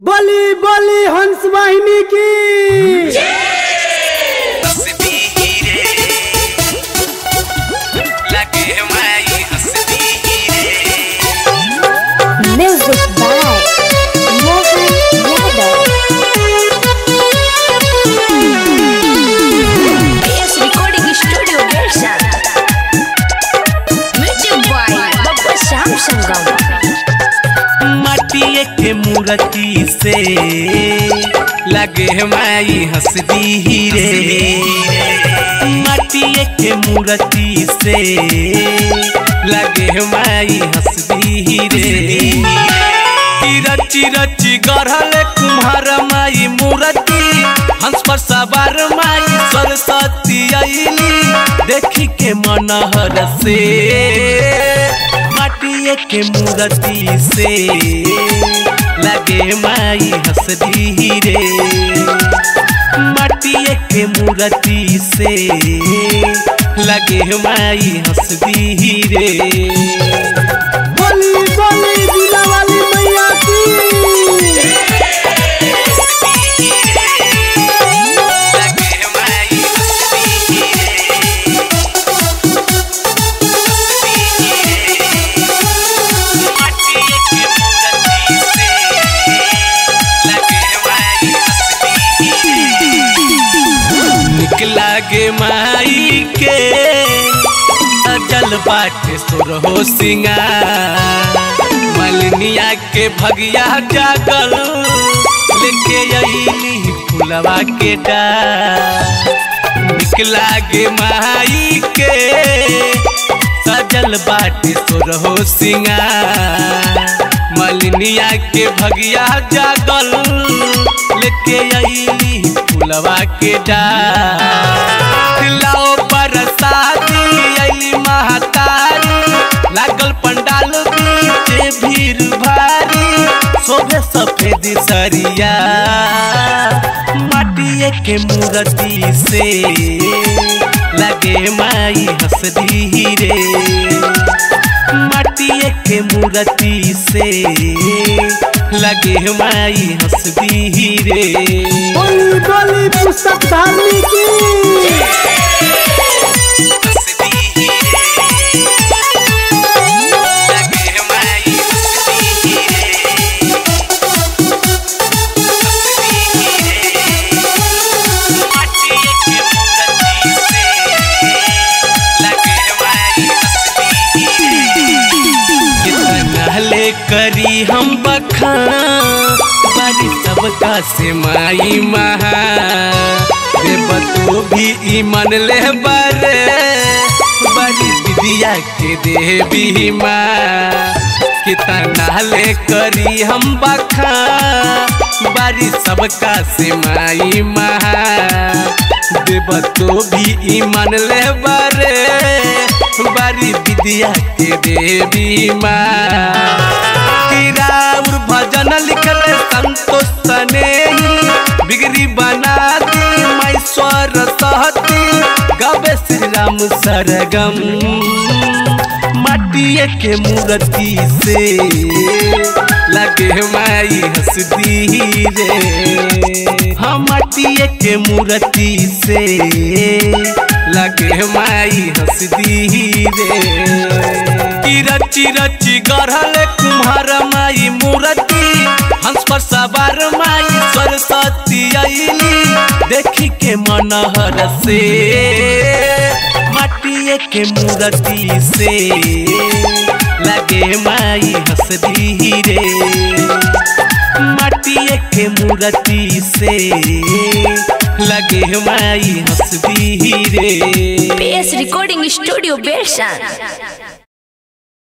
बली बली हंस वाहिनी की हंसदी रे लगे माई हंसदी रे Music by Mohan Yadav. PS Recording Studio Version. Music by Baba Sham Sangam. माटिए के मूर्ति से लगे माई हंसदी रे माटिए के मूर्ति से लगे माई हंसदी रे की रची रची गढ़ल कुम्हार माई मूर्ति हंस पर सवार माई सरस्वती अली देखी के मनहर से माटिए के मूर्ति से लगे माई हंसदी रे माटिए के मूर्ति से लगे माई हंसदी रे बली बली दिला वाली मैया की लगे माई हंसदी रे माटिए के मूर्ति से लगे माई हंसदी रे निकला गे माई के अजल बाटे सुरहो सिंगार मलनिया के भगिया जागल लेके अइली फुलवा के डार निकला गे माई के सजल बाटे सुरहो सिंगार मलनिया के भगिया जागल लेके अइली फुलवा के डार लाओ बरसाती अइली महातारी लागल पंडाल बीचे भीड़ भारी शोभे सफेद सरिया माटिए के मूर्ति से लगे माई हंसदी रे माटिए के मूर्ति से लगे माई हंसदी रे बली बली पुस्तक धारनी की हंसदी रे लगे माई हंसदी रे माटिए के मूर्ति से लगे माई हंसदी रे कितना ले करी हम बखान बारी सबका से माई महा रे बतू भी ई मन ले बरे बड़ी विद्या के देवी माँ कितना ले करी हम बखा बारी सबका से माई महा देव तो भी ई मन ले बरे बारी विद्या के देवी माँ राउर भजन लिखल संतोष सने बिगड़ी बना दी मैं स्वर सहती गवे श्री राम सरगम माटिए के मूर्ति से लगे माई हंसदी रे हम माटिए के मूर्ति से लगे माई हंसदी रे की रची रची गढ़ल कुम्हार माई मूर्ति हंस पर सवार माई सरस्वती अली देखी के मनहर से माटिए के मूर्ति से लगे माई हंसदी रे माटिए के मूर्ति से लगे माई हंसदी रे PS Recording Studio Version.